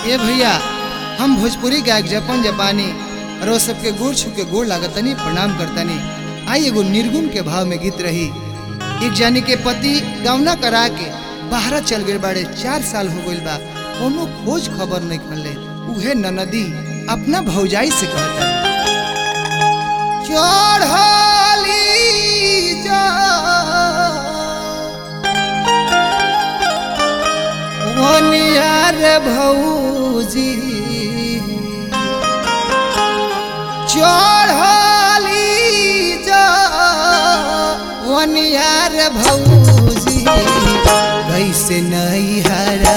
ए भैया हम भोजपुरी गायक जपन जपानी रो सबके गोड़ छू के गोड़ लागतनी प्रणाम करतनी आई एगो निर्गुण के भाव में गीत रही एक जानी के पति गौना करा के बाहर चल गए बाड़े चार साल हो गइल बा कोनो खोज खबर नहीं खले उहे ननदी अपना भौजाई से कहता चढ़ली जा वनियार भौजी चढ़ली जा वनियार भौजी कैसे नहीं हरा